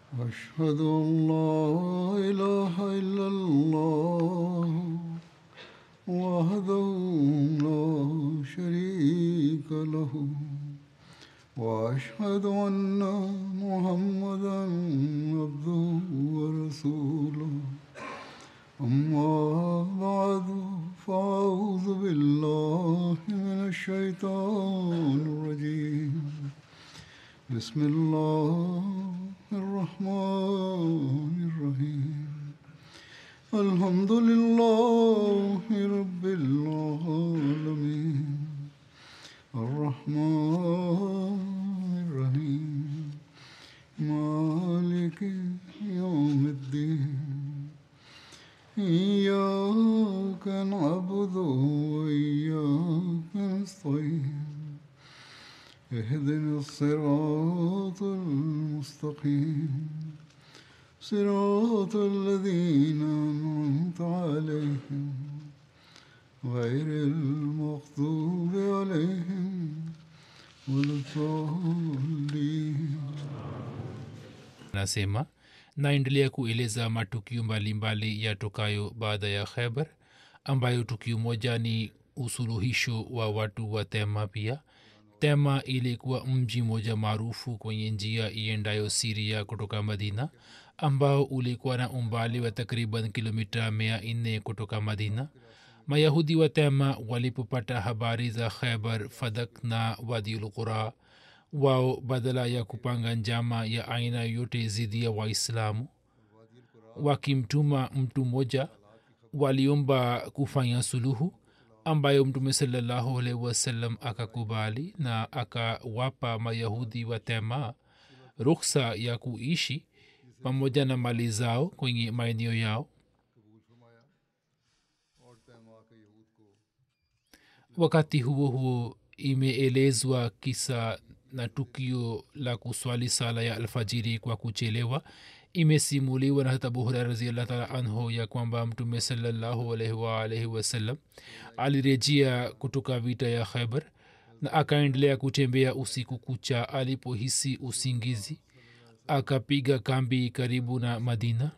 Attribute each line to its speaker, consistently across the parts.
Speaker 1: أشهد أن لا إله إلا الله وحده لا شريك له وأشهد أن محمدا عبده ورسوله أما بعد فأعوذ بالله من الشيطان الرجيم بسم الله الرحمن الرحيم الحمد لله رب العالمين الرحمن الرحيم مالك يوم الدين إياك نعبد وإياك نستعين اهدنا الصراط المستقيم صراط الذين أنعمت عليهم غير المغضوب عليهم ولا الضالين
Speaker 2: anasema naendelea kueleza matukio mbalimbali yatokayo baada ya khaibar ambayo tukio moja ni usuluhisho wa watu wa tema pia tema ilikuwa mji moja maarufu kwenye njia iendayo siria kutoka madina ambao ulikuwa na umbali wa takriban kilomita mia nne kutoka madina mayahudi wa tema walipopata habari za khaibar fadak na wadiulqura wao badala ya kupanga njama ya aina yote dhidi ya waislamu wakimtuma mtu mmoja waliomba kufanya suluhu ambayo mtume salallahu alaihi wasallam akakubali na akawapa mayahudi wa tema ruksa ya kuishi pamoja na mali zao kwenye maeneo yao wakati huo huo imeelezwa kisa na tukio la kuswali sala ya alfajiri kwa kuchelewa imesimuliwa na hata buhura raziallah taala anhu ya kwamba mtume salallahu alaihi waalaihi wasallam alirejea kutoka vita ya khaibar na akaendelea kutembea usiku kucha alipohisi usingizi akapiga kambi karibu na madina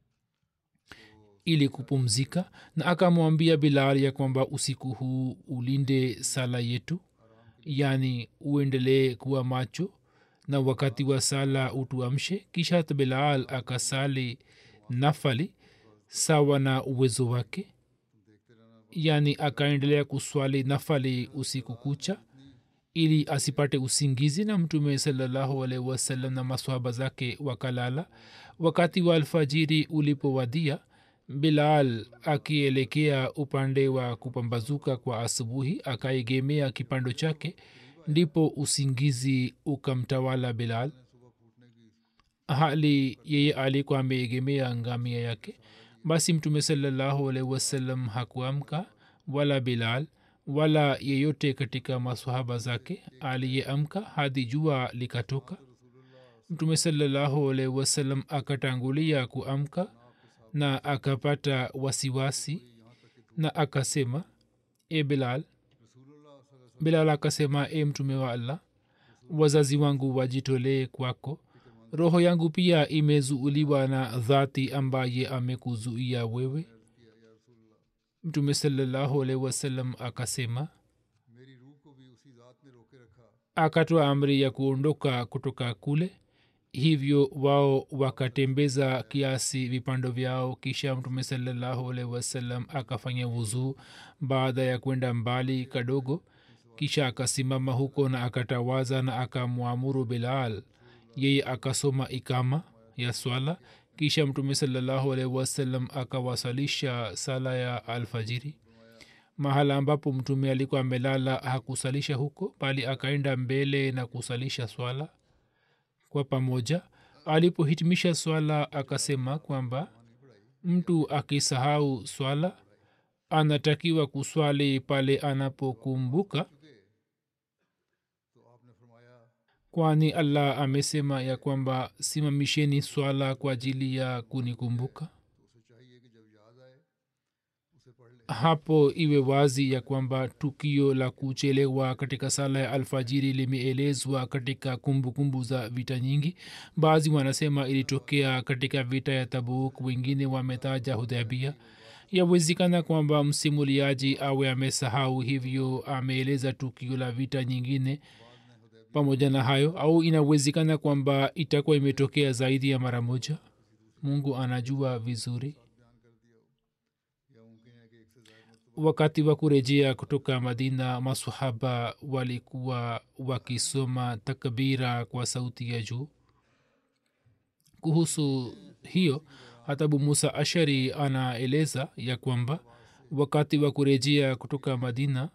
Speaker 2: ili kupumzika na akamwambia bilal ya kwamba usiku huu ulinde sala yetu yani uendelee kuwa macho na wakati wa sala utuamshe kisha bilal akasali nafali sawa na uwezo wake yani akaendelea kuswali nafali usiku kucha ili asipate usingizi na mtume salallahu alaihi wasallam na maswahaba zake wakalala wakati wa alfajiri ulipowadia bilal akielekea upande wa kupambazuka kwa asubuhi akaegemea kipando chake ndipo usingizi ukamtawala bilal hali yeye alikuwa ameegemea ngamia yake basi mtume salallahu alaihi wasallam hakuamka wala bilal wala yeyote katika masahaba zake aliyeamka hadi jua likatoka mtume salallahu alaihi wasallam akatangulia kuamka na akapata wasiwasi na akasema e bilal bilal akasema e mtume wa allah wazazi wangu wajitolee kwako roho yangu pia imezuuliwa na dhati ambaye amekuzuia wewe mtume salallahu alaihi wasallam akasema akatoa amri ya kuondoka kutoka kule hivyo wao wakatembeza kiasi vipando vyao kisha mtume salallahu alaihi wasallam akafanya wuzuu baada ya kwenda mbali kadogo kisha akasimama huko na akatawaza na akamwamuru bilal yeye akasoma ikama ya swala kisha mtume salallahu alaihi wasallam akawasalisha sala ya alfajiri mahala ambapo mtume alikuwa amelala hakusalisha huko bali akaenda mbele na kusalisha swala kwa pamoja alipohitimisha swala akasema kwamba mtu akisahau swala anatakiwa kuswali pale anapokumbuka kwani allah amesema ya kwamba simamisheni swala kwa ajili ya kunikumbuka
Speaker 1: तो उसे चाहिए कि जब याद आए उसे पढ़ ले
Speaker 2: hapo iwe wazi ya kwamba tukio la kuchelewa katika sala ya alfajiri limeelezwa katika kumbukumbu kumbu za vita nyingi baadhi wanasema ilitokea katika vita ya tabuk wengine wametaja hudhabia yawezekana kwamba msimuliaji awe amesahau hivyo ameeleza tukio la vita nyingine pamoja na hayo au inawezekana kwamba itakuwa imetokea zaidi ya mara moja mungu anajua vizuri wakati wa kurejea kutoka madina masahaba walikuwa wakisoma takbira kwa sauti ya juu kuhusu hiyo hatabu musa ashari anaeleza ya kwamba wakati wa kurejea kutoka madina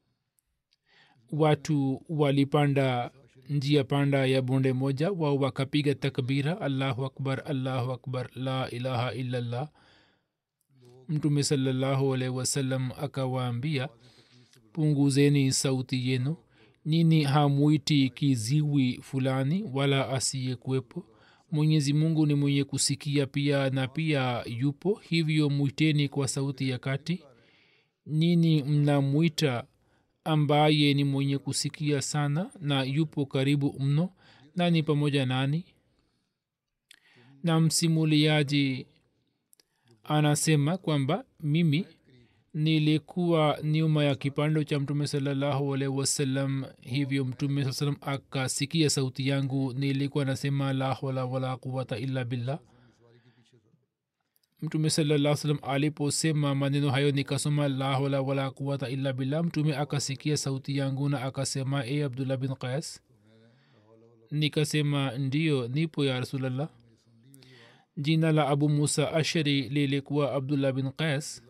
Speaker 2: watu walipanda njia panda ya bonde moja wao wakapiga takbira allahu akbar allahu akbar la ilaha illallah mtume salallahu alaihi wasallam akawaambia punguzeni sauti yenu nini hamwiti kiziwi fulani wala asiyekuwepo mwenyezi mungu ni mwenye kusikia pia na pia yupo hivyo mwiteni kwa sauti ya kati nini mnamwita ambaye ni mwenye kusikia sana na yupo karibu mno nani pamoja nani na msimuliaji anasema kwamba mimi nilikuwa nyuma ya kipando cha mtume salallahu alaihi wasallam hivyo mtume saa salam akasikia sauti yangu nilikuwa nasema la hawla wala quwata illa billah mtume salaa salam aliposema maneno hayo nikasoma la hawla wala quwata illa billah mtume akasikia sauti yangu na akasema e abdullah bin qais nikasema ndiyo nipo ya rasulllah jina la abu musa ashari lilikuwa abdullah bin qais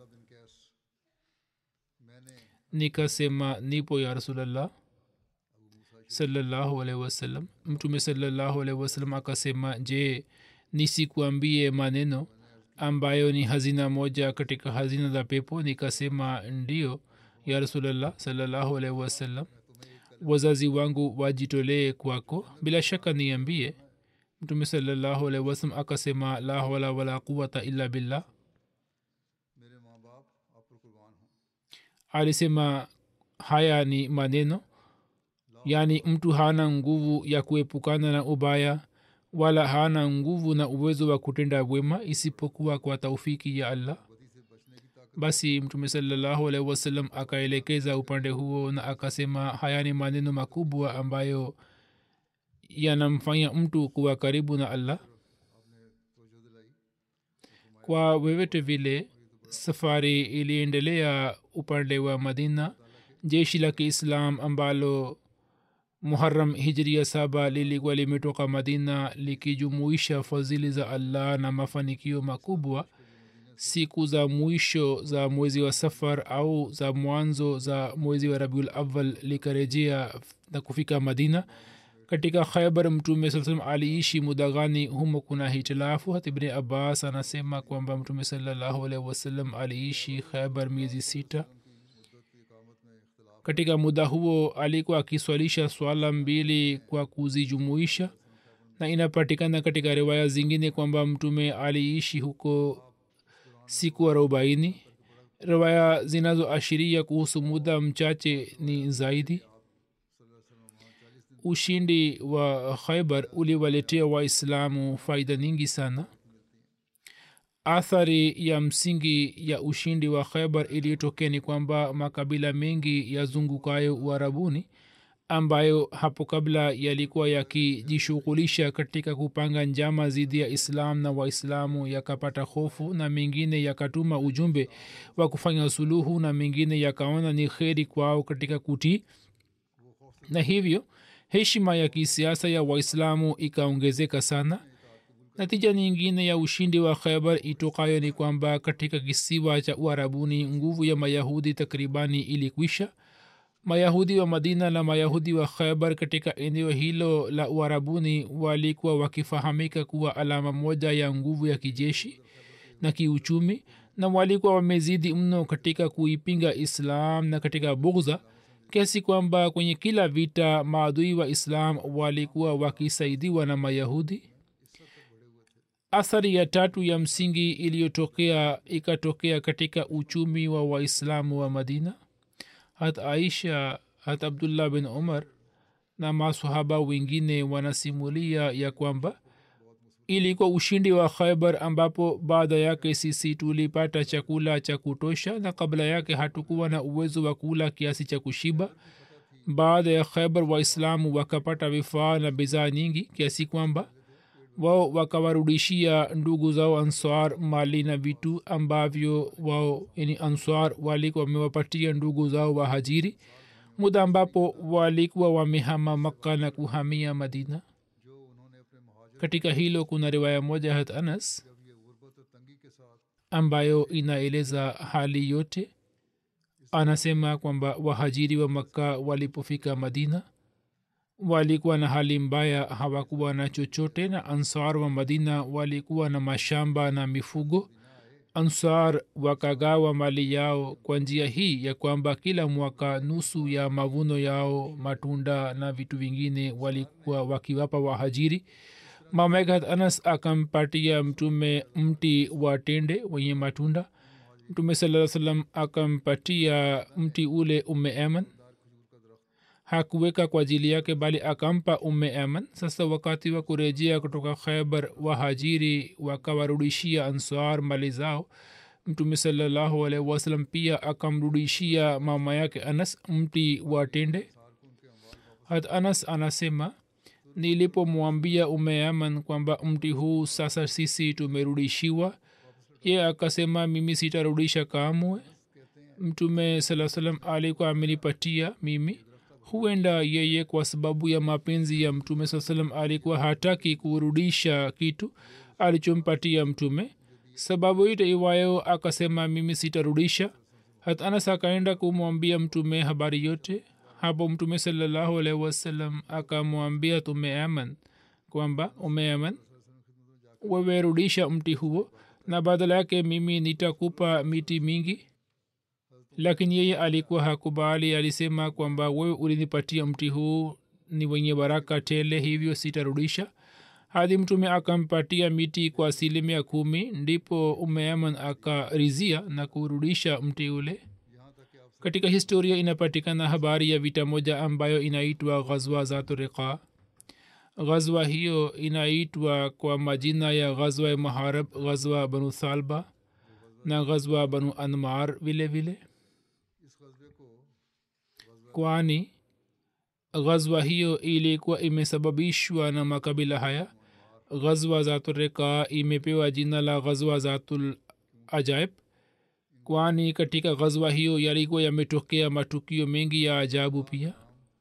Speaker 2: nikasema nipo ya rasulllah salallahu alaihi wasallam mtume salallahu alaihi wasallam akasema je nisikuambie maneno ambayo ni hazina moja katika hazina za pepo nikasema ndio ya rasulllah salallahu alaihi wasallam wazazi wangu wajitolee kwako bila shaka niambie mtume salallahu alaihi wasallam akasema la hawla wala quwata illa billah alisema haya ni maneno yaani mtu hana nguvu ya kuepukana na ubaya wala hana nguvu na uwezo wa kutenda wema isipokuwa kwa taufiki ya allah basi mtume salallahu alaihi wasallam akaelekeza upande huo na akasema haya ni maneno makubwa ambayo yanamfanya mtu kuwa karibu na allah kwa vyovyote vile safari iliendelea upande wa madina jeshi la kiislam ambalo muharam hijria saba lilikuwa limetoka madina likijumuisha fadhili za allah na mafanikio makubwa siku za mwisho za mwezi wa safar au za mwanzo za mwezi wa rabiul awal likarejea na kufika madina katika khaibar mtume saa salam aliishi muda gani humo kuna hitilafu hata ibni abbas anasema kwamba mtume salallahu alaihi wasallam aliishi khaibar miezi sita katika muda huo alikuwa akiswalisha swala mbili kwa kuzijumuisha na inapatikana katika riwaya zingine kwamba mtume aliishi huko siku arobaini riwaya zinazoashiria kuhusu muda mchache ni zaidi ushindi wa khaibar uliwaletea waislamu faida nyingi sana athari ya msingi ya ushindi wa khaibar iliyotokea ni kwamba makabila mengi yazungukayo uarabuni ambayo hapo kabla yalikuwa yakijishughulisha katika kupanga njama dhidi ya islam na waislamu yakapata hofu na mengine yakatuma ujumbe wa kufanya suluhu na mengine yakaona ni kheri kwao katika kutii na hivyo heshima ya kisiasa ya waislamu ikaongezeka sana natija nyingine ya ushindi wa khaibar itokayo ni kwamba katika kisiwa cha uarabuni nguvu ya mayahudi takribani ilikwisha mayahudi wa madina na mayahudi wa khaibar katika eneo hilo la uarabuni walikuwa wakifahamika kuwa alama moja ya nguvu ya kijeshi na kiuchumi na walikuwa wamezidi mno katika kuipinga islam na katika bugza kiasi kwamba kwenye kila vita maadui wa islam walikuwa wakisaidiwa na mayahudi athari ya tatu ya msingi iliyotokea ikatokea katika uchumi wa waislamu wa madina hat aisha hat abdullah bin umar na masahaba wengine wanasimulia ya kwamba ilikuwa ushindi wa khaibar ambapo baada yake sisi tulipata chakula cha kutosha na kabla yake hatukuwa na uwezo wa kula kiasi cha kushiba baada ya khaibar waislamu wakapata vifaa na bidhaa nyingi kiasi kwamba wao wakawarudishia ndugu zao answar mali na vitu ambavyo wao yani answar walikuwa wamewapatia ndugu zao wahajiri muda ambapo walikuwa wamehama makka na kuhamia madina katika hilo kuna riwaya moja hat anas ambayo inaeleza hali yote anasema kwamba wahajiri wa makka walipofika madina walikuwa na hali mbaya hawakuwa na chochote na ansar wa madina walikuwa na mashamba na mifugo ansar wakagawa mali yao kwa njia hii ya kwamba kila mwaka nusu ya mavuno yao matunda na vitu vingine walikuwa wakiwapa wahajiri mamegat anas akampatia mtume mti wa tende wenye matunda mtume saa salam akampatia mti ule ume eman hakuweka kwa ajili yake bali akampa umme aman sasa wakati wa kurejea kutoka khaibar wahajiri wakawarudishia ansar mali zao mtume salallahu alaihi wasalam pia akamrudishia mama yake anas mti wa tende hat anas anasema nilipomwambia umme aman kwamba mti huu sasa sisi tumerudishiwa ye akasema mimi sitarudisha kamwe mtume saa salam alikuwa amenipatia mimi huenda yeye kwa sababu ya mapenzi ya mtume saa salam alikuwa hataki kurudisha kitu alichompatia mtume sababu ite iwayo akasema mimi sitarudisha hata anas akaenda kumwambia mtume habari yote hapo mtume salallahu alaihi wasallam akamwambia tumeaman kwamba umeaman wewe rudisha mti huo na badala yake mimi nitakupa miti mingi lakini yeye alikuwa hakubali alisema kwamba wewe ulinipatia mti huu ni wenye baraka tele hivyo sitarudisha hadi mtume akampatia miti kwa asilimia kumi ndipo umeaman akarizia na kurudisha mti ule katika historia inapatikana habari ya vita moja ambayo inaitwa ghazwa zaturiqa ghazwa hiyo inaitwa kwa majina ya ghazwa ya maharab ghazwa banu thalba na ghazwa banu anmar vile vile kwani ghazwa hiyo ilikuwa imesababishwa na makabila haya ghazwa zatureka imepewa jina la ghazwa zatul ajaib kwani katika ghazwa hiyo yalikuwa yametokea matukio mengi ya ajabu pia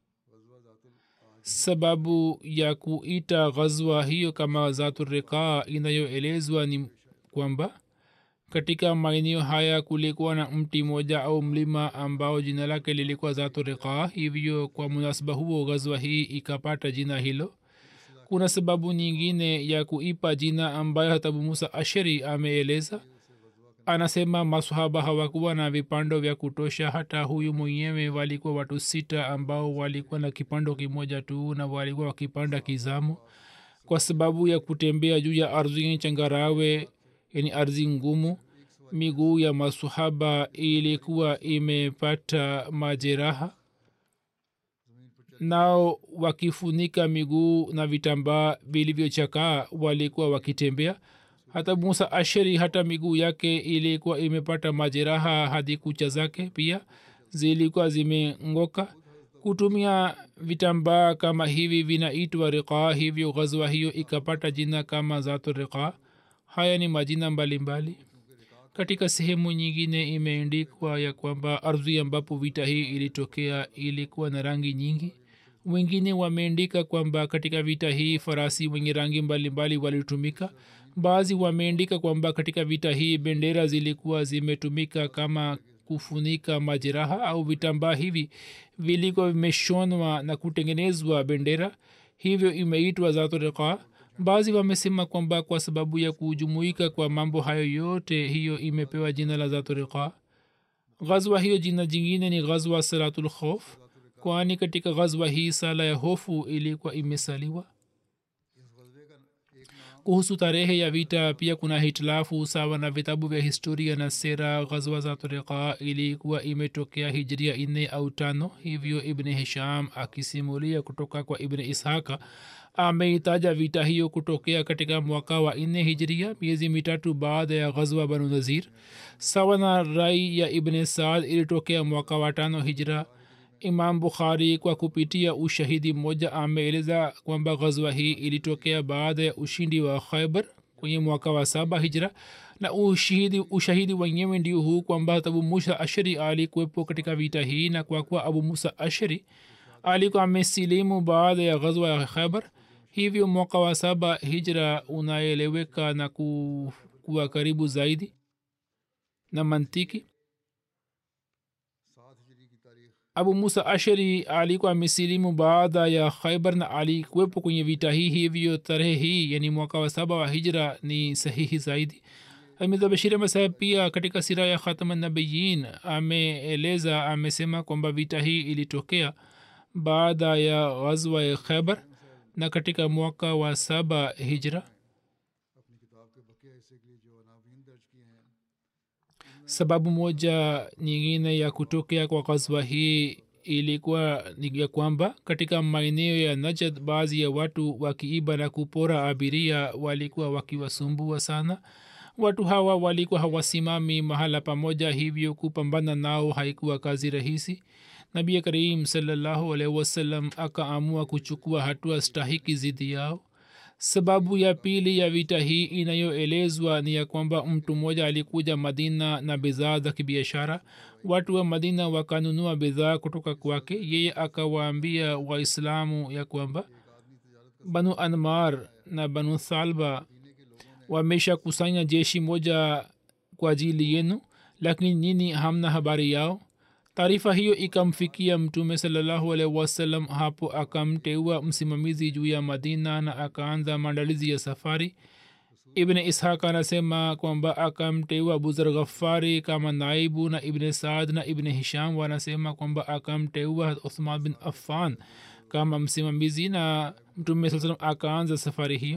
Speaker 2: sababu ya kuita ghazwa hiyo kama zatureka inayoelezwa ni kwamba katika maeneo haya kulikuwa na mti moja au mlima ambao jina lake lilikuwa zatu riqa hivyo kwa munasaba huo ghazwa hii ikapata jina hilo kuna sababu nyingine ya kuipa jina ambayo hatabu musa ashari ameeleza anasema masahaba hawakuwa na vipando vya kutosha hata huyu mwenyewe walikuwa watu sita ambao walikuwa na kipando kimoja tu na walikuwa wakipanda kizamu kwa sababu ya kutembea juu ya ardhi changarawe yani ardhi ngumu miguu ya masuhaba ilikuwa imepata majeraha nao wakifunika miguu na vitambaa vilivyochakaa walikuwa wakitembea hata musa asheri hata miguu yake ilikuwa imepata majeraha hadi kucha zake pia zilikuwa zimengoka kutumia vitambaa kama hivi vinaitwa riqaa hivyo ghazwa hiyo ikapata jina kama zatu riqaa haya ni majina mbalimbali mbali. katika sehemu nyingine imeendikwa ya kwamba ardhi ambapo vita hii ilitokea ilikuwa na rangi nyingi wengine wameandika kwamba katika vita hii farasi wenye rangi mbalimbali walitumika baadhi wameandika kwamba katika vita hii bendera zilikuwa zimetumika kama kufunika majeraha au vitambaa hivi vilikuwa vimeshonwa na kutengenezwa bendera hivyo imeitwa zatoriqa baadhi wamesema kwamba kwa sababu ya kujumuika kwa mambo hayo yote hiyo imepewa jina la zatoriqa ghazwa hiyo jina jingine ni ghazwa salatul khauf kwani katika ghazwa hii sala ya hofu ilikuwa imesaliwa kuhusu tarehe ya vita pia kuna hitilafu sawa na vitabu vya historia na sera ghazwa za turika ilikuwa imetokea hijria nne au tano hivyo ibni hisham akisimulia kutoka kwa ibni ishaka ameitaja vita hiyo kutokea katika mwaka wa nne hijria miezi mitatu baada ya ghazwa banu nazir sawa na rai ya ibn saad ilitokea mwaka wa tano hijra imam bukhari kwa kupitia ushahidi mmoja ameeleza kwamba ghazwa hii ilitokea baada ya ushindi wa khaibar kwenye mwaka wa saba hijra na ushahidi, ushahidi wenyewe ndio huu kwamba abu musa ashari alikuwepo katika vita hii na kwa kuwa abu musa ashari alikuwa amesilimu baada ya ghazwa ya khaibar hivyo mwaka wa saba hijra unaeleweka na ku, kuwa karibu zaidi na mantiki abu musa ashari alikuwa amesilimu baada ya khaibar na alikuwepo kwenye vita hii hivyo tarehe hii yani mwaka wa saba wa hijra ni sahihi zaidi amidhabashiri masaheb pia katika sira ya khatamanabiyin ameeleza amesema kwamba vita hii ilitokea baada ya ghazwa ya khaibar na katika mwaka wa saba hijra sababu moja nyingine ya kutokea kwa ghazwa hii ilikuwa ni ya kwamba katika maeneo ya najad baadhi ya watu wakiiba na kupora abiria walikuwa wakiwasumbua sana watu hawa walikuwa hawasimami mahala pamoja hivyo kupambana nao haikuwa kazi rahisi nabi karim salallahu alaihi wasallam akaamua kuchukua hatua stahiki zidi yao sababu ya pili ya vita hii inayoelezwa ni ya kwamba mtu mmoja alikuja madina na bidhaa za kibiashara watu wa madina wakanunua bidhaa kutoka kwake yeye akawaambia waislamu ya kwamba banu anmar na banu thalba wamesha kusanya jeshi moja kwa ajili yenu lakini nini hamna habari yao taarifa hiyo ikamfikia mtume salallahu alaihi wasallam hapo akamteua msimamizi juu ya madina na akaanza maandalizi ya safari ibn ishaq anasema kwamba akamteua abuzar ghafari kama naibu na ibn saad na ibn hisham wanasema kwamba akamteua uthman bin affan kama msimamizi na mtume saa salam akaanza safari hiyo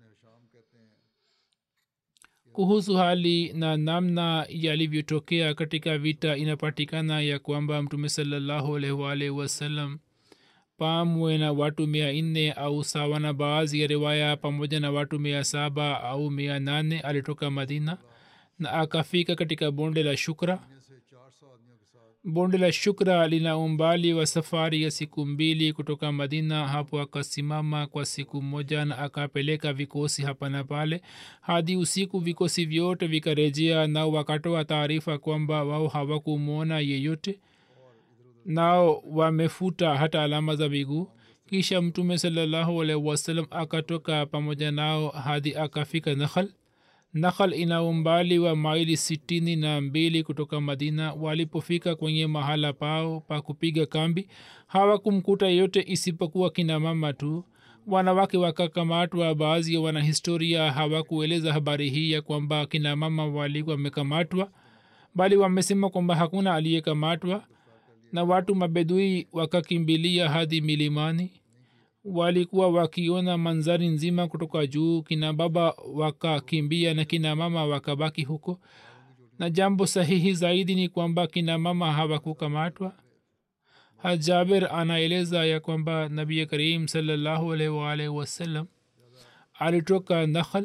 Speaker 2: kuhusu hali na namna yalivyotokea katika vita inapatikana ya kwamba mtume salallahu alaihi wasallam pamwe na watu mia nne au sawa na baadhi ya riwaya pamoja na watu mia saba au mia nane alitoka madina na akafika katika bonde la shukra bonde la shukra lina umbali wa safari ya siku mbili kutoka madina hapo akasimama kwa siku moja na akapeleka vikosi hapa na pale hadi usiku vikosi vyote vikarejea nao wakatoa taarifa kwamba wao hawakumwona yeyote nao wamefuta hata alama za miguu kisha mtume salallahu alaihi wasallam akatoka pamoja nao hadi akafika nakhal nakhal ina umbali wa maili sitini na mbili kutoka madina walipofika kwenye mahala pao pa kupiga kambi hawakumkuta yeyote isipokuwa kina mama tu wanawake wakakamatwa baadhi ya wanahistoria hawakueleza habari hii ya kwamba kina mama walikuwa wamekamatwa bali wamesema kwamba hakuna aliyekamatwa na watu mabedui wakakimbilia hadi milimani walikuwa wakiona manzari nzima kutoka juu kina baba wakakimbia na kina mama wakabaki huko na jambo sahihi zaidi ni kwamba kina mama hawakukamatwa hajaber anaeleza ya kwamba nabi karim salallahu alaihi waalihi wasallam alitoka nakhal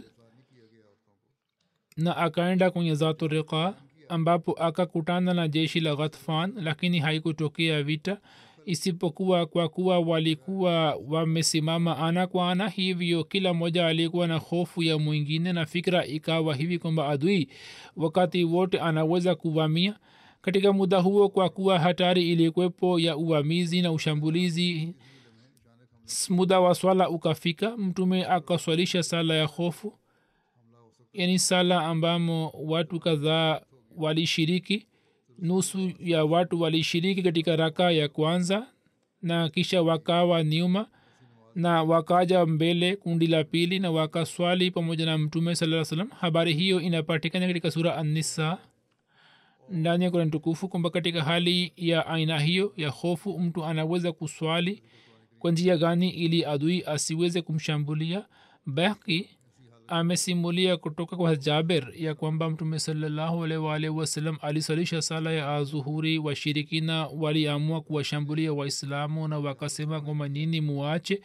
Speaker 2: na akaenda kwenye zatu riqa ambapo akakutana na jeshi la ghatfan lakini haikutokea vita isipokuwa kwa kuwa walikuwa wamesimama ana kwa ana hivyo kila mmoja alikuwa na hofu ya mwingine na fikra ikawa hivi kwamba adui wakati wote anaweza kuvamia katika muda huo kwa kuwa hatari ilikuwepo ya uvamizi na ushambulizi muda wa swala ukafika mtume akaswalisha sala ya hofu yani sala ambamo watu kadhaa walishiriki nusu ya watu walishiriki katika raka ya kwanza na kisha wakawa nyuma na wakaja mbele kundi la pili na wakaswali pamoja na mtume saa salam habari hiyo inapatikana katika sura annisa ndani ya kurani tukufu kwamba katika hali ya aina hiyo ya hofu mtu anaweza kuswali kwa njia gani ili adui asiweze kumshambulia baki amesimulia kutoka kwa jaber ya kwamba mtume salallahu alaihi waalihi wasallam alisalisha sala ya azuhuri washirikina waliamua kuwashambulia waislamu na wakasema kwamba nini muache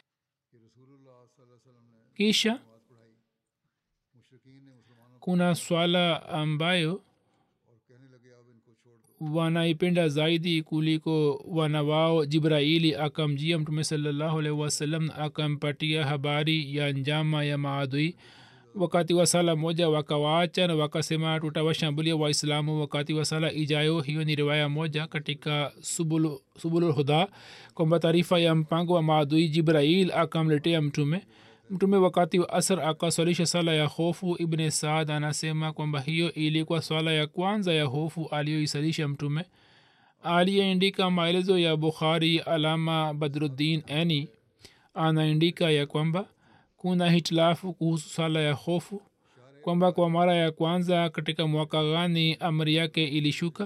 Speaker 2: kisha kuna swala ambayo wanaipenda zaidi kuliko wana wao jibraili akamjia mtume salallahu alaihi wasallam akampatia habari ya njama ya maadui wakati wa sala moja wakawaacha na wakasema tutawashambulia waislamu wakati wa sala ijayo hiyo ni riwaya moja katika subululhuda subulu kwamba taarifa ya mpango wa maadui jibrail akamletea mtume mtume wakati wa asr akaswalisha sala ya hofu ibne saad anasema kwamba hiyo ilikuwa swala ya kwanza ya hofu aliyoisalisha mtume aliyeandika maelezo ya bukhari alama badruddin ani anaandika ya kwamba kuna hitilafu kuhusu sala ya hofu kwamba kwa mara ya kwanza katika mwaka gani amri yake ilishuka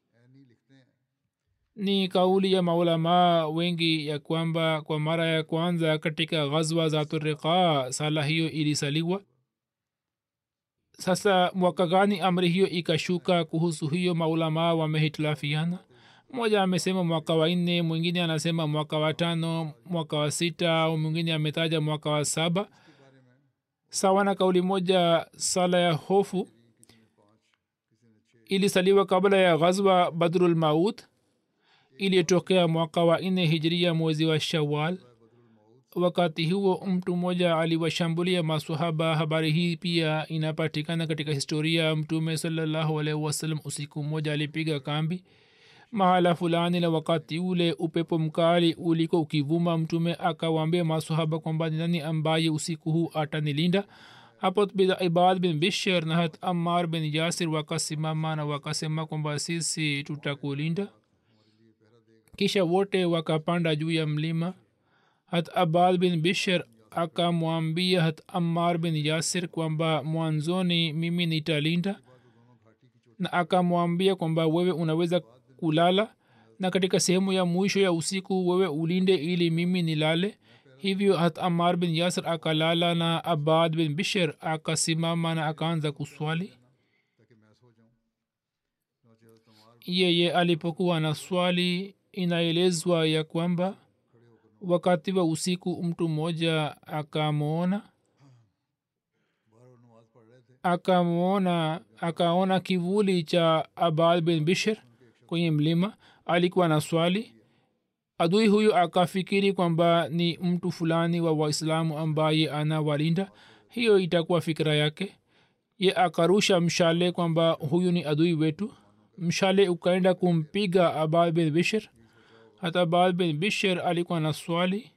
Speaker 2: ni kauli ya maulamaa wengi ya kwamba kwa mara ya kwanza katika ghazwa za turiqa sala hiyo ilisaliwa sasa mwaka gani amri hiyo ikashuka kuhusu hiyo maulamaa wamehitilafiana mmoja amesema mwaka wa nne mwingine anasema mwaka wa tano mwaka wa sita au mwingine ametaja mwaka wa saba sawa na kauli moja sala ya hofu ilisaliwa kabla ya ghazwa badrul maut iliyotokea mwaka wa nne hijiria mwezi wa shawal wakati huo mtu mmoja aliwashambulia masahaba habari hii pia inapatikana katika historia mtume salallahu alaihi wasallam usiku mmoja alipiga kambi mahala fulani na wakati ule upepo mkali uliko ukivuma mtume akawaambia masahaba kwamba ni nani ambaye usiku huu atanilinda hapo ibad bin bishir na hat ammar bin yasir wakasimama na wakasema kwamba sisi tutakulinda kisha wote wakapanda juu ya mlima hat abad bin bishir akamwambia hat ammar bin yasir kwamba mwanzoni mimi nitalinda na akamwambia kwamba wewe unaweza kulala na katika sehemu ya mwisho ya usiku wewe ulinde ili mimi nilale hivyo hat amar bin yasir akalala na abad bin bishir akasimama na akaanza kuswali yeye alipokuwa na swali inaelezwa ya kwamba wakati wa usiku mtu mmoja akamwona akamwona akaona kivuli cha abad bin bishir kwenye mlima alikuwa na swali adui huyu akafikiri kwamba ni mtu fulani wa waislamu ambaye anawalinda hiyo itakuwa fikira yake ye akarusha mshale kwamba huyu ni adui wetu mshale ukaenda kumpiga abad bin bishir hata abad bin bishir alikuwa na swali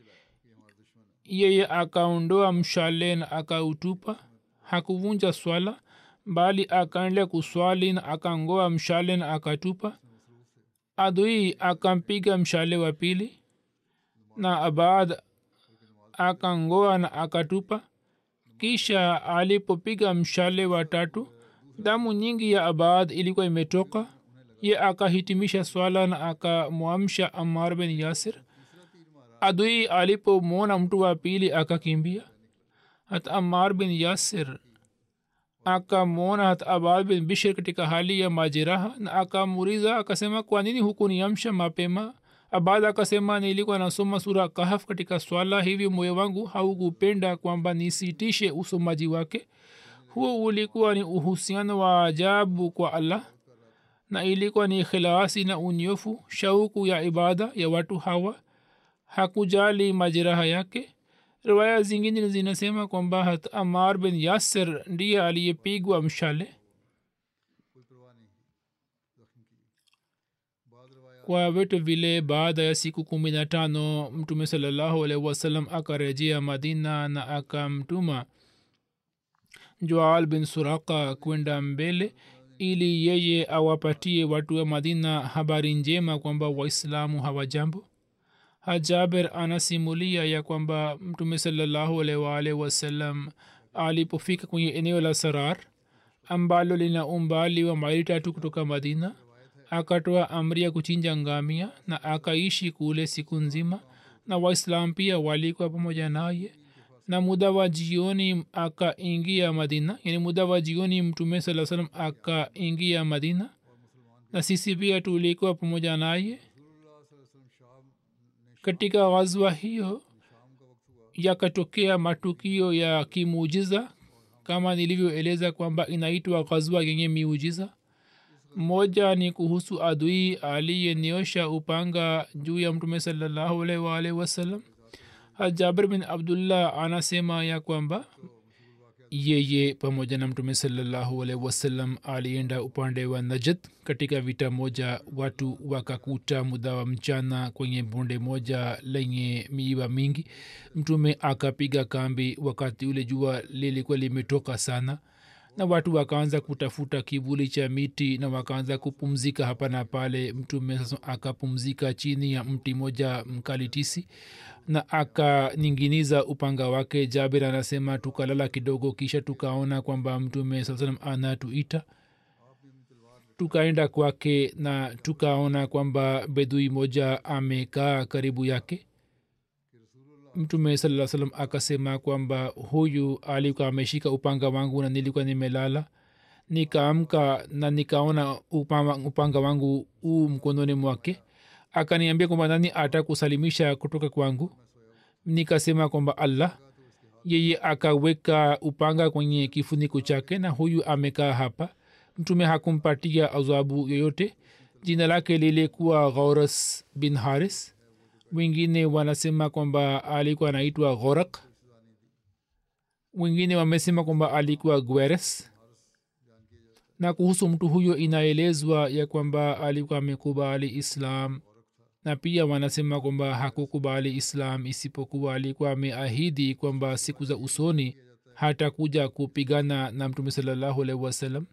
Speaker 2: yeye akaondoa mshale na akautupa hakuvunja swala bali akaendelea kuswali na akangoa mshale na akatupa adui akampiga mshale wa pili na abad akangoa na akatupa kisha alipopiga mshale wa tatu damu nyingi ya abad ilikuwa imetoka ye akahitimisha swala na akamwamsha amar bin yasir adui alipomwona mtu wa pili akakimbia hata amar bin yasir akamwona hata abad bin bishir katika hali ya majeraha na akamuuliza akasema kwa nini hukuniamsha mapema abad akasema nilikuwa nasoma sura kahaf katika swala hivi moyo wangu haukupenda kwamba nisitishe usomaji wake huo ulikuwa ni uhusiano wa ajabu kwa allah na ilikuwa ni khilasi na unyofu shauku ya ibada ya watu hawa hakujali majeraha yake riwaya zingine zinasema kwamba hat amar bin yasir ndiye aliyepigwa mshale kwa vitu vile baada ya siku kumi na tano mtume salallahu alaihi wasallam akarejea madina na akamtuma joal bin suraka kwenda mbele ili yeye awapatie watu wa madina habari njema kwamba waislamu hawajambo hajaber anasimulia ya kwamba mtume salallahu alaihi waalihi wasallam alipofika kwenye eneo la sarar ambalo lina umbali wa maili tatu kutoka madina akatoa amri ya kuchinja ngamia na akaishi kule siku nzima na waislam pia walikuwa pamoja naye na muda wa jioni akaingia madina yani muda wa jioni mtume saa salam akaingia madina na sisi pia tulikuwa pamoja naye katika ghazwa hiyo yakatokea matukio ya kimuujiza kama nilivyoeleza kwamba inaitwa ghazwa yenye miujiza moja ni kuhusu adui aliyenyosha upanga juu ya mtume salallahu alaihi waalihi wasallam jabir bin abdullah anasema ya kwamba yeye pamoja na mtume salallahu alaihi wasallam alienda upande wa najad katika vita moja watu wakakuta muda wa mchana kwenye bonde moja lenye miiba mingi mtume akapiga kambi wakati ule jua lilikuwa limetoka sana na watu wakaanza kutafuta kivuli cha miti na wakaanza kupumzika hapa na pale mtume sasa akapumzika chini ya mti moja mkalitisi na akaninginiza upanga wake jabir anasema tukalala kidogo kisha tukaona kwamba mtume saa salam anatuita tukaenda kwake na tukaona kwamba bedui moja amekaa karibu yake mtume saa salam akasema kwamba huyu alikuwa ameshika upanga wangu na nilikuwa nimelala nikaamka na nikaona upanga, upanga wangu huu mkononi mwake akaniambia kwamba nani atakusalimisha kutoka kwangu nikasema kwamba allah yeye akaweka upanga kwenye kifuniko chake na huyu amekaa hapa mtume hakumpatia adhabu yoyote jina lake lilikuwa ghauras bin haris wengine wanasema kwamba alikuwa anaitwa ghorak wengine wamesema kwamba alikuwa gweres na kuhusu mtu huyo inaelezwa ya kwamba alikuwa amekubali islam na pia wanasema kwamba hakukubali islam isipokuwa alikuwa ameahidi kwamba siku za usoni hatakuja kupigana na mtume salallahu alaihi wasallam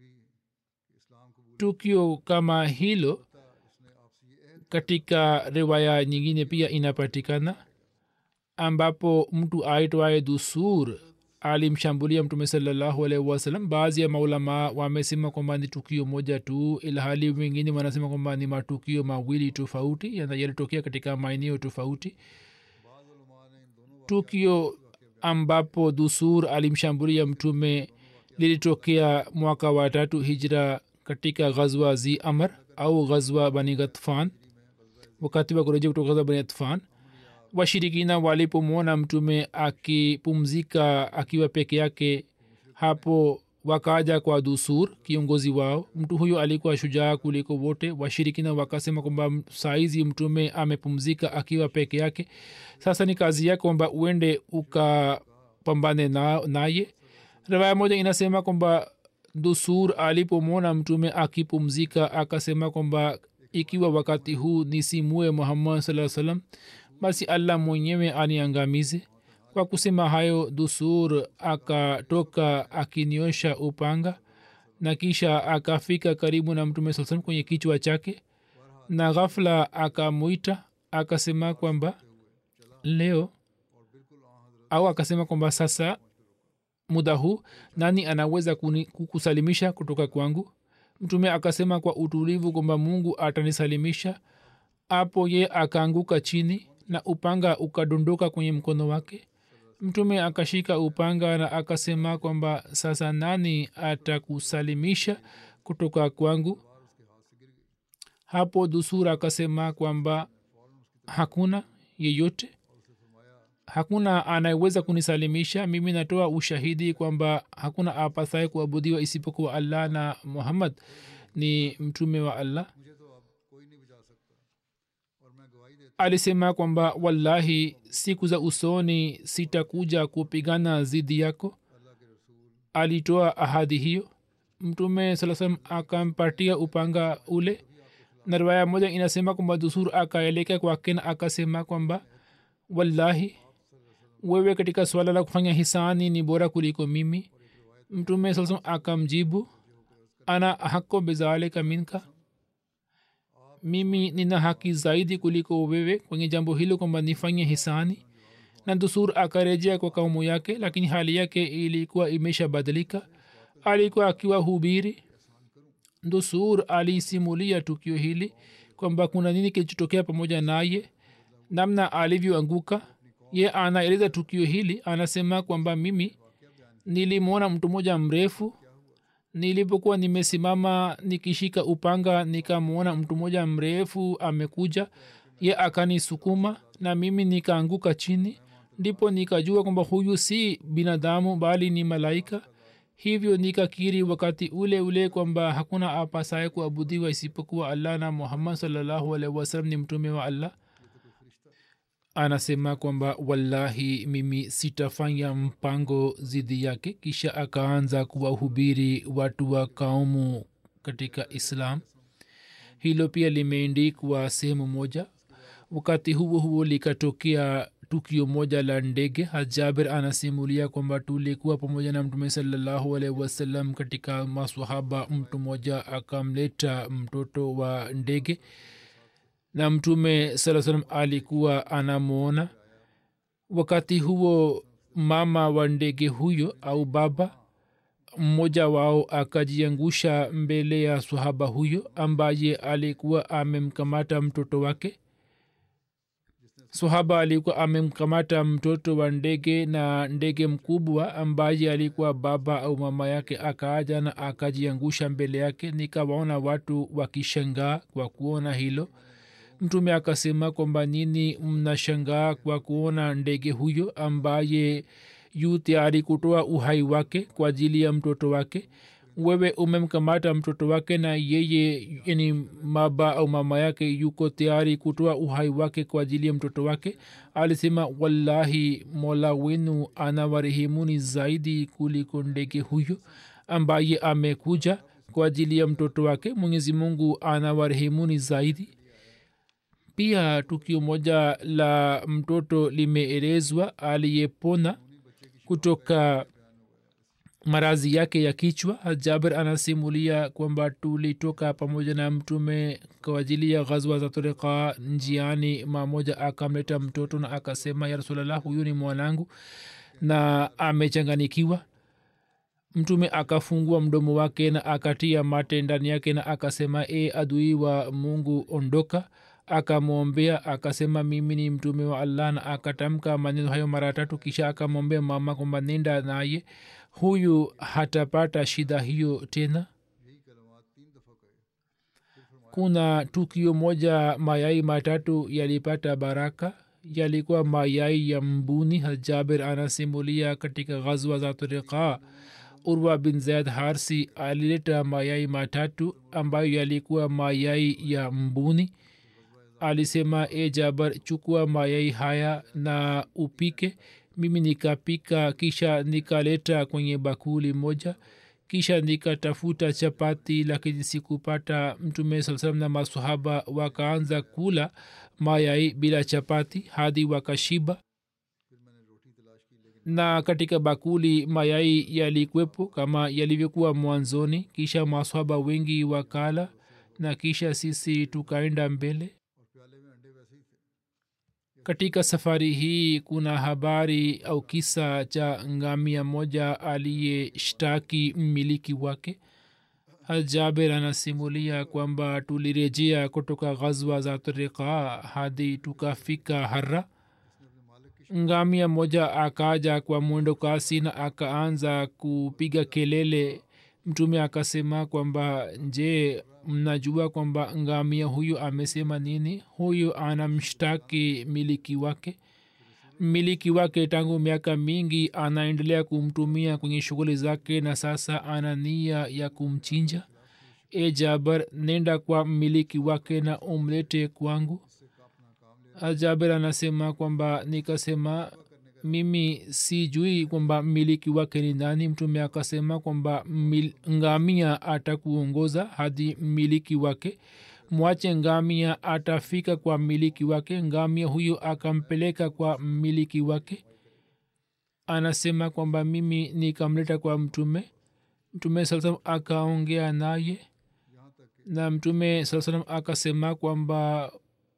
Speaker 2: tukio kama hilo katika riwaya nyingine pia inapatikana ambapo mtu aitwaye dusur alimshambulia mtume salallahu alaihi wasallam baadhi ya maulama wamesema kwamba ni tukio moja tu ilhali wengine wanasema kwamba ni matukio mawili tofauti yalitokea katika maeneo tofauti tukio ambapo dusur alimshambulia mtume lilitokea mwaka wa tatu hijra katika ghazwa zi amr au ghazwa bani ghatfan wakati wa kurejea kutoka ghazwa bani ghatfan washirikina walipomwona mtume akipumzika akiwa peke yake hapo wakaja kwa dusur kiongozi wao mtu huyo alikuwa shujaa kuliko wote washirikina wakasema kwamba saizi mtume amepumzika akiwa peke yake sasa ni kazi yake kwamba uende ukapambane naye na rivaya moja inasema kwamba dusur alipomwona mtume akipumzika akasema kwamba ikiwa wakati huu nisimue muhammad saa salam basi allah mwenyewe aniangamize kwa kusema hayo dusur akatoka akiniosha upanga na kisha akafika karibu na mtume saa salam kwenye kichwa chake na ghafla akamwita akasema kwamba leo au akasema kwamba sasa muda huu nani anaweza kuni, kukusalimisha kutoka kwangu mtume akasema kwa utulivu kwamba mungu atanisalimisha apo ye akaanguka chini na upanga ukadondoka kwenye mkono wake mtume akashika upanga na akasema kwamba sasa nani atakusalimisha kutoka kwangu hapo dusura akasema kwamba hakuna yeyote hakuna anayeweza kunisalimisha mimi natoa ushahidi kwamba hakuna apathaye kuabudiwa isipokuwa allah na muhammad ni mtume wa allah alisema kwamba wallahi siku za usoni sitakuja kupigana zidi yako alitoa ahadi hiyo mtume saa salam akampatia upanga ule na riwaya moja inasema kwamba dusur akaelekea kwake na akasema kwamba wallahi wewe katika swala la kufanya hisani ni bora kuliko mimi mtume saa salam akamjibu ana hako bizalika minka mimi nina haki zaidi kuliko wewe kwenye jambo hilo kwamba nifanye hisani na dusur akarejea kwa kaumu yake lakini hali yake ilikuwa imeshabadilika alikuwa akiwa hubiri dusur alisimulia tukio hili kwamba kuna nini kilichotokea pamoja naye namna alivyoanguka ye anaeleza tukio hili anasema kwamba mimi nilimwona mtu mmoja mrefu nilipokuwa nimesimama nikishika upanga nikamwona mtu mmoja mrefu amekuja ye akanisukuma na mimi nikaanguka chini ndipo nikajua kwamba huyu si binadamu bali ni malaika hivyo nikakiri wakati ule ule kwamba hakuna apasaye kuabudiwa isipokuwa allah na muhammad salllahu alaihi wasalam ni mtume wa allah anasema kwamba wallahi mimi sitafanya mpango zidi yake kisha akaanza kuwahubiri watu wa kaumu katika islam hilo pia limeendikwa sehemu moja wakati huo huo likatokea tukio moja la ndege hajaber anasimulia kwamba tulikuwa pamoja na mtume salallahu alaihi wasallam katika maswahaba mtu mmoja akamleta mtoto wa ndege na mtume saa salam alikuwa anamwona wakati huo mama wa ndege huyo au baba mmoja wao akajiangusha mbele ya swahaba huyo ambaye alikuwa amemkamata mtoto wake swahaba alikuwa amemkamata mtoto wa ndege na ndege mkubwa ambaye alikuwa baba au mama yake akaaja na akajiangusha mbele yake nikawaona watu wakishangaa kwa kuona hilo mtume akasema kwamba nini mnashangaa kwa kuona ndege huyo ambaye yu tayari kutoa uhai wake kwa ajili ya mtoto wake wewe umemkamata mtoto wake na yeye yani baba au mama yake yuko tayari kutoa uhai wake kwa ajili ya mtoto wake alisema wallahi mola wenu anawarehemuni zaidi kuliko ndege huyo ambaye amekuja kwa ajili ya mtoto wake mwenyezi mungu anawarehemuni zaidi pia tukio moja la mtoto limeelezwa aliyepona kutoka marazi yake ya kichwa jaber anasimulia kwamba tulitoka pamoja na mtume kwa ajili ya ghazwa za turika njiani mamoja akamleta mtoto na akasema ya rasulllah huyu ni mwanangu na amechanganikiwa mtume akafungua mdomo wake na akatia mate ndani yake na akasema e adui wa mungu ondoka akamwombea akasema mimi ni mtume wa allah na akatamka maneno hayo mara tatu kisha akamwombea mama kwamba nenda naye huyu hatapata shida hiyo tena kuna tukio moja mayai matatu yalipata baraka yalikuwa mayai ya mbuni hajaber anasimulia katika ghazwa za turika urwa bin zaid harsi alileta mayai matatu ambayo yalikuwa mayai ya mbuni alisema e jabar chukua mayai haya na upike mimi nikapika kisha nikaleta kwenye bakuli moja kisha nikatafuta chapati lakini sikupata mtume saa salam na masahaba wakaanza kula mayai bila chapati hadi wakashiba na katika bakuli mayai yalikwepo kama yalivyokuwa mwanzoni kisha masahaba wengi wakala na kisha sisi tukaenda mbele katika safari hii kuna habari au kisa cha ngamia moja aliyeshtaki mmiliki wake jaber anasimulia kwamba tulirejea kutoka ghazwa za tarika hadi tukafika hara ngamia moja akaja kwa mwendo kasi na akaanza kupiga kelele mtume akasema kwamba je mnajua kwamba ngamia huyu amesema nini huyu anamshtaki miliki wake mmiliki wake tangu miaka mingi anaendelea kumtumia kwenye shughuli zake na sasa ana nia ya kumchinja e jabar nenda kwa mmiliki wake na umlete kwangu jaber anasema kwamba nikasema mimi sijui kwamba mmiliki wake ni nani mtume akasema kwamba ngamia atakuongoza hadi mmiliki wake mwache ngamia atafika kwa mmiliki wake ngamia huyo akampeleka kwa mmiliki wake anasema kwamba mimi nikamleta kwa mtume mtume saa salam akaongea naye na mtume saa salam akasema kwamba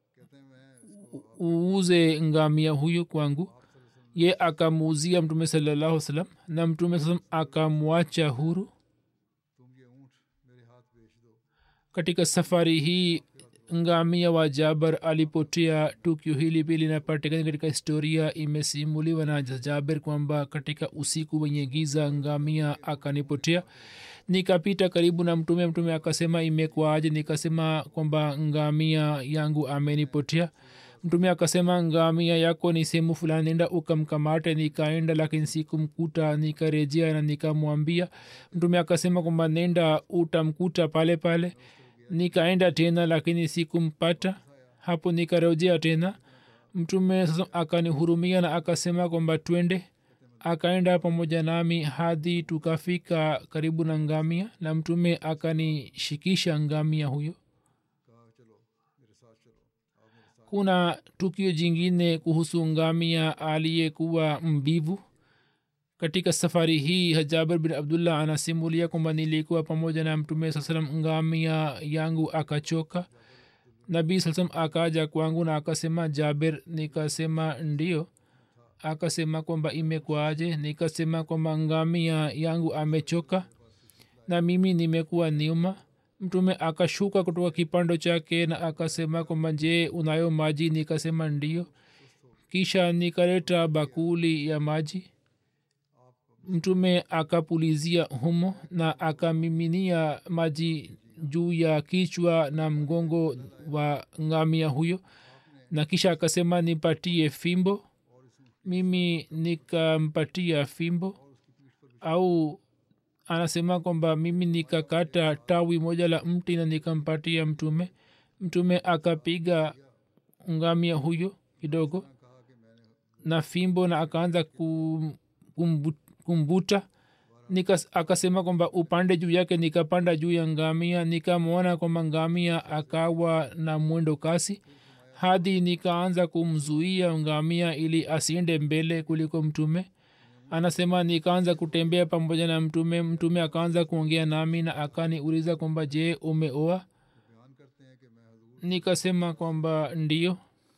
Speaker 2: uuze ngamia huyo kwangu ye akamuuzia mtume salallahu salam na mtume salam akamwacha huru katika safari hii ngamia wa jabar alipotea tukio hili pia linapatikana katika historia imesimuliwa na jaber kwamba katika usiku wenye giza ngamia akanipotea nikapita karibu na mtume mtume akasema imekwaje nikasema kwamba ngamia yangu amenipotea mtume akasema ngamia yako ni sehemu fulani nenda ukamkamate nikaenda lakini sikumkuta nikarejea na nikamwambia mtume akasema kwamba nenda utamkuta pale pale nikaenda tena lakini sikumpata hapo nikarejea tena mtume sasa akanihurumia na akasema kwamba twende akaenda pamoja nami hadi tukafika karibu na ngamia na mtume akanishikisha ngamia huyo kuna tukio jingine kuhusu ngamia aliyekuwa mbivu katika safari hii jaber bin abdullah anasimulia kwamba nilikuwa pamoja na mtume saa salam ngamia yangu akachoka nabii saa salam akaja kwangu na akasema jaber nikasema ndio akasema kwamba imekwaje nikasema kwamba ngamia yangu amechoka na mimi nimekuwa nyuma mtume akashuka kutoka kipando chake na akasema kwamba je unayo maji nikasema ndio kisha nikaleta bakuli ya maji mtume akapulizia humo na akamiminia maji juu ya kichwa na mgongo wa ngamia huyo na kisha akasema nipatie fimbo mimi nikampatia fimbo au anasema kwamba mimi nikakata tawi moja la mti na nikampatia mtume mtume akapiga ngamia huyo kidogo na fimbo na akaanza kum, kumbu, kumbuta nika akasema kwamba upande juu yake nikapanda juu ya ngamia nikamwona kwamba ngamia akawa na mwendo kasi hadi nikaanza kumzuia ngamia ili asiende mbele kuliko mtume anasema nikaanza kutembea pamoja na mtume mtume akaanza kuongea nami na akaniuliza kwamba je umeoa nikasema kwamba ndio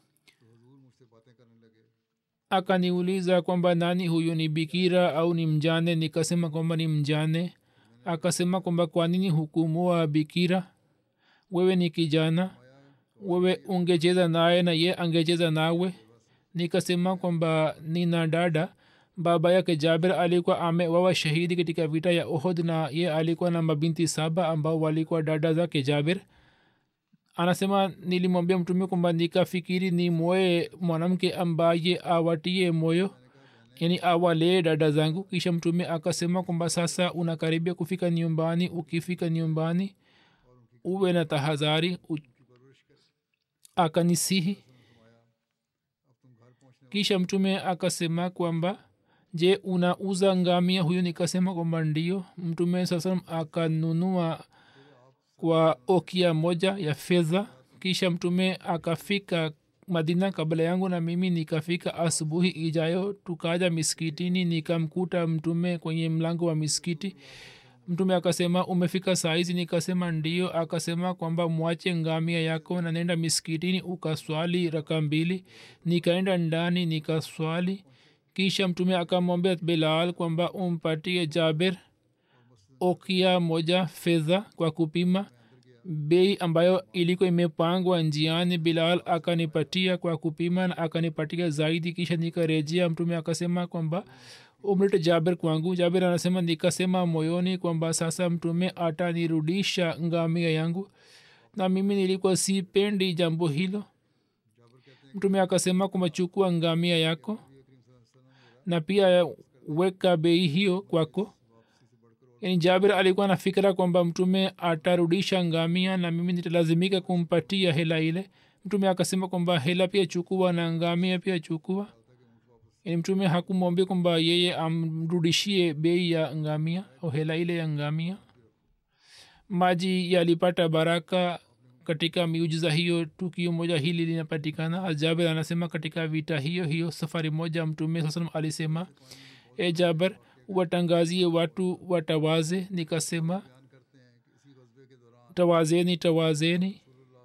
Speaker 2: akaniuliza kwamba nani huyu ni bikira au ni mjane nikasema kwamba ni mjane akasema kwamba kwa nini hukumoa bikira wewe ni kijana wewe ungecheza naye na ye angecheza nawe nikasema kwamba nina dada baba yake jaber alikuwa amewawa shahidi katika vita ya ohod na ye alikuwa na mabinti saba ambao walikuwa dada zake jaber anasema nilimwambia mtume kwamba nikafikiri ni moye mwanamke ambaye awatie moyo yani awalee dada zangu kisha mtume akasema kwamba sasa unakaribia kufika nyumbani ukifika nyumbani uwe na tahadhari akanisihi kisha mtume akasema kwamba je unauza ngamia huyo nikasema kwamba ndio mtume saa salam akanunua kwa okia moja ya fedha kisha mtume akafika madina kabla yangu na mimi nikafika asubuhi ijayo tukaja miskitini nikamkuta mtume kwenye mlango wa miskiti mtume akasema umefika saizi nikasema ndio akasema kwamba mwache ngamia yako na nenda miskitini ukaswali raka mbili nikaenda ndani nikaswali kisha mtume akamwambia bilal kwamba umpatie jaber okia moja fedha kwa kupima bei ambayo ilikuwa imepangwa njiani bilal akanipatia kwa kupima na akanipatia zaidi kisha nikarejea mtume akasema kwamba umlete jaber kwangu jaber anasema nikasema moyoni kwamba sasa mtume atanirudisha ngamia yangu na mimi nilikuwa sipendi jambo hilo mtume akasema kwamba chukua ngamia yako na pia weka bei hiyo kwako yani jabir alikuwa na fikira kwamba mtume atarudisha ngamia na mimi nitalazimika kumpatia hela ile mtume akasema kwamba hela pia chukua na ngamia pia chukua yani mtume hakumwambia kwamba yeye amrudishie bei ya ngamia au hela ile ya ngamia maji yalipata baraka katika miujiza hiyo tukio moja hili linapatikana ajaber anasema katika vita hiyo hiyo safari moja mtume saa salam alisema e jaber watangazie watu watawaze nikasema tawazeni tawazeni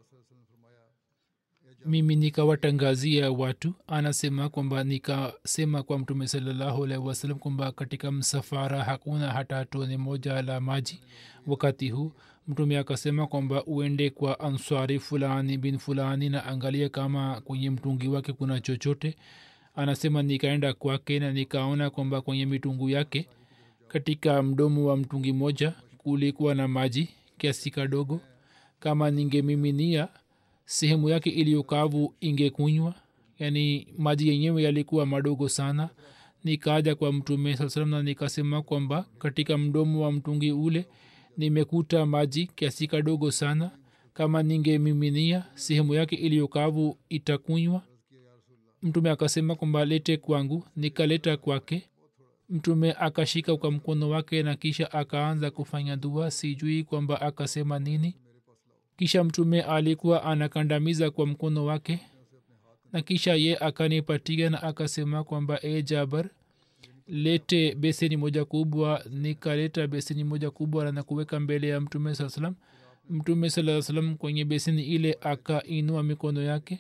Speaker 2: mimi nikawatangazia watu anasema kwamba nikasema kwa mtume salallahu alaihi wasallam kwamba katika msafara hakuna hata tone moja la maji wakati huu mtume akasema kwamba uende kwa answari fulani bin fulani na angalia kama kwenye mtungi wake kuna chochote anasema nikaenda kwake na nikaona kwamba kwenye mitungu yake katika mdomo wa mtungi moja kulikuwa na maji kiasi kadogo kama ningemiminia sehemu yake iliyokavu ingekunywa yaani maji yenyewe yalikuwa madogo sana nikaja kwa mtume saa salam na nikasema kwamba katika mdomo wa mtungi ule nimekuta maji kiasi kadogo sana kama ningemiminia sehemu yake iliyokavu itakunywa mtume akasema kwamba lete kwangu nikaleta kwake mtume akashika kwa mkono wake na kisha akaanza kufanya dua sijui kwamba akasema nini kisha mtume alikuwa anakandamiza kwa mkono wake na kisha ye akanipatia na akasema kwamba e jabar lete beseni moja kubwa nikaleta beseni moja kubwa na kuweka mbele ya mtume saa salam mtume saa salam kwenye beseni ile akainua mikono yake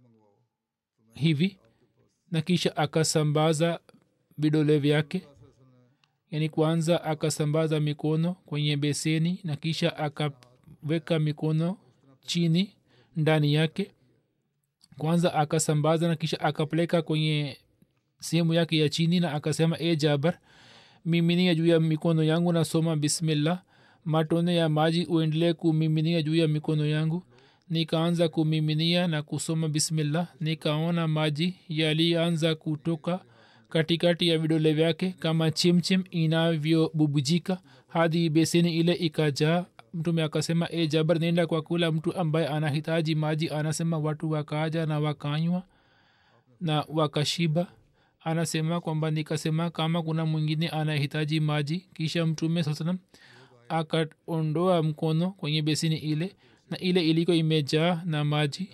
Speaker 2: hivi na kisha akasambaza vidole vyake yaani kwanza akasambaza mikono kwenye beseni na kisha akaweka mikono chini ndani yake kwanza akasambaza na kisha akapeleka kwenye sehemu yake ya chini na akasema e jabar miminia juu ya mikono yangu nasoma bismillah matone ya maji uendelee kumiminia juu ya mikono yangu nikaanza kumiminia na kusoma bismillah nikaona maji yalianza kutoka katikati ya vidole vyake kama chimchim inavyobubujika hadi beseni ile ikajaa mtume akasema e jabar nenda kwa kula mtu ambaye anahitaji maji anasema watu wakaja na wakanywa na wakashiba anasema kwamba nikasema kama kuna mwingine anahitaji maji kisha mtume saa salam akaondoa mkono kwenye besini ile na ile iliko imejaa na maji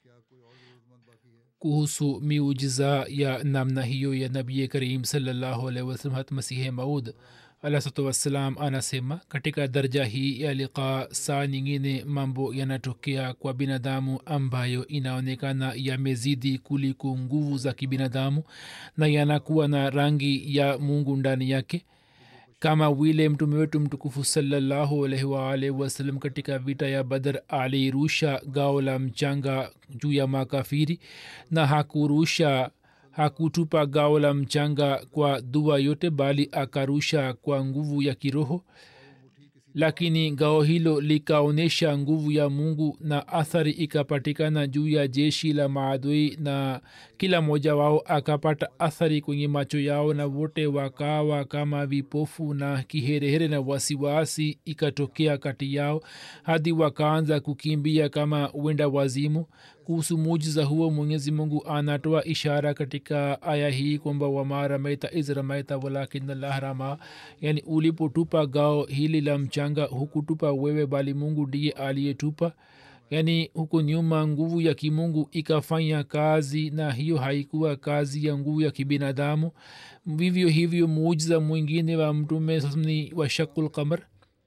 Speaker 2: kuhusu miujiza ya namna hiyo ya nabii karim salllahu alaihi wasallam hat masihe maud alahsatu wassalam anasema katika darja hii ya liqa saa nyingine mambo yanatokea kwa binadamu ambayo inaonekana yamezidi kuliko nguvu za kibinadamu na yanakuwa na rangi ya mungu ndani yake kama vile mtume wetu mtukufu salallahu alaihi waalihi wasallam katika vita ya badar alirusha gao la mchanga juu ya makafiri na hakurusha hakutupa gao la mchanga kwa dua yote bali akarusha kwa nguvu ya kiroho lakini gao hilo likaonyesha nguvu ya mungu na athari ikapatikana juu ya jeshi la maadui na kila mmoja wao akapata athari kwenye macho yao na wote wakawa kama vipofu na kiherehere na wasiwasi ikatokea kati yao hadi wakaanza kukimbia kama wenda wazimu kuhusu mujiza huo mwenyezi mungu anatoa ishara katika aya hii kwamba wama ramaita iz ramaita walakin allah rama yani ulipotupa gao hili la mchanga hukutupa wewe bali mungu ndiye aliyetupa yaani huku nyuma nguvu ya kimungu ikafanya kazi na hiyo haikuwa kazi ya nguvu ya kibinadamu vivyo hivyo muujiza mwingine wa mtume ni wa shakul qamar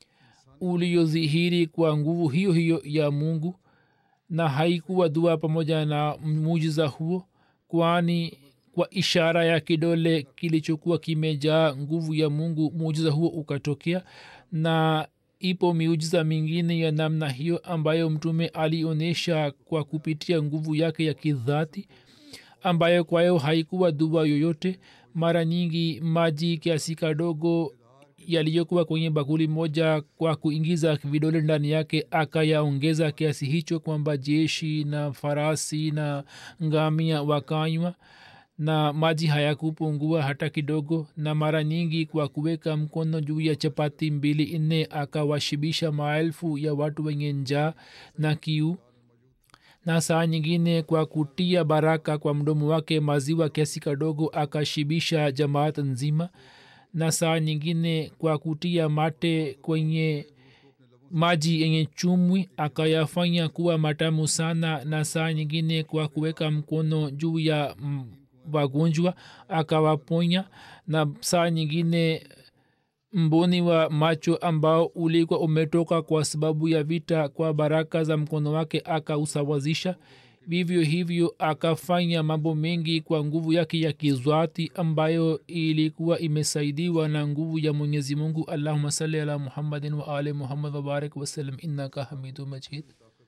Speaker 2: uliodhihiri kwa nguvu hiyo hiyo ya mungu na haikuwa dua pamoja na muujiza huo kwani kwa ishara ya kidole kilichokuwa kimejaa nguvu ya mungu muujiza huo ukatokea na ipo miujiza mingine ya namna hiyo ambayo mtume alionyesha kwa kupitia nguvu yake ya kidhati ambayo kwayo haikuwa dua yoyote mara nyingi maji kiasi kadogo yaliyokuwa kwenye bakuli moja kwa kuingiza vidole ndani yake akayaongeza kiasi hicho kwamba jeshi na farasi na ngamia wakanywa na maji hayakupungua hata kidogo na mara nyingi kwa kuweka mkono juu ya chapati mbili nne akawashibisha maelfu ya watu wenye njaa na kiu na saa nyingine kwa kutia baraka kwa mdomo wake maziwa kiasi kadogo akashibisha jamaat nzima na saa nyingine kwa kutia mate kwenye maji yenye chumwi akayafanya kuwa matamu sana na saa nyingine kwa kuweka mkono juu ya wagonjwa akawaponya na saa nyingine mboni wa macho ambao ulikuwa umetoka kwa sababu ya vita kwa baraka za mkono wake akausawazisha vivyo hivyo akafanya mambo mengi kwa nguvu yake ya kizwati ambayo ilikuwa imesaidiwa na nguvu ya mwenyezi mungu allahuma sali ala muhammadin wa ali muhammad wabarik wasalam innaka hamidu majid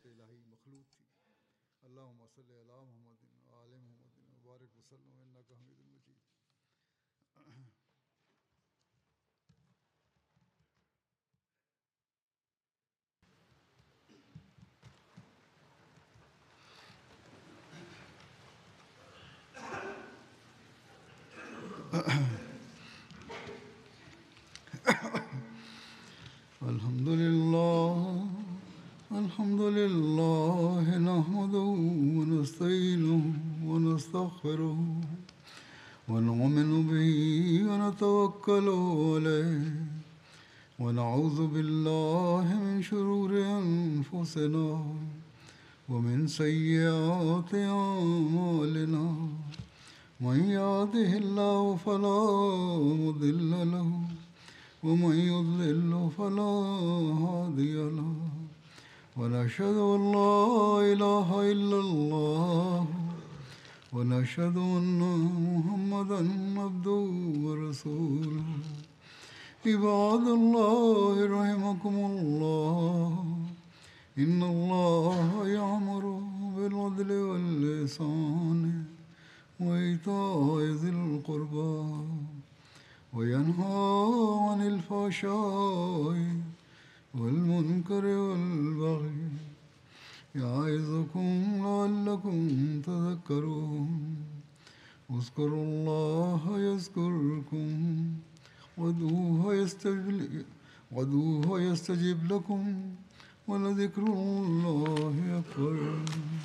Speaker 1: اللهم صل على محمد وآل محمد وبارك وسلم إنك حميد مجيد الحمد لله الحمد لله نحمده ونستعينه ونستغفره ونؤمن به ونتوكل عليه ونعوذ بالله من شرور أنفسنا ومن سيئات أعمالنا من يهده الله فلا مضل له ومن يضلل فلا هادي له ونشهد ان لا اله الا الله ونشهد ان محمدا عبده ورسوله عباد الله رحمكم الله ان الله يامر بالعدل واللسان وايتاء ذي القربى وينهى عن الفحشاء والمنكر والبغي يعظكم لعلكم تذكرون اذكروا الله يذكركم وادعوه يستجب وادعوه يستجب لكم ولذكر الله أكبر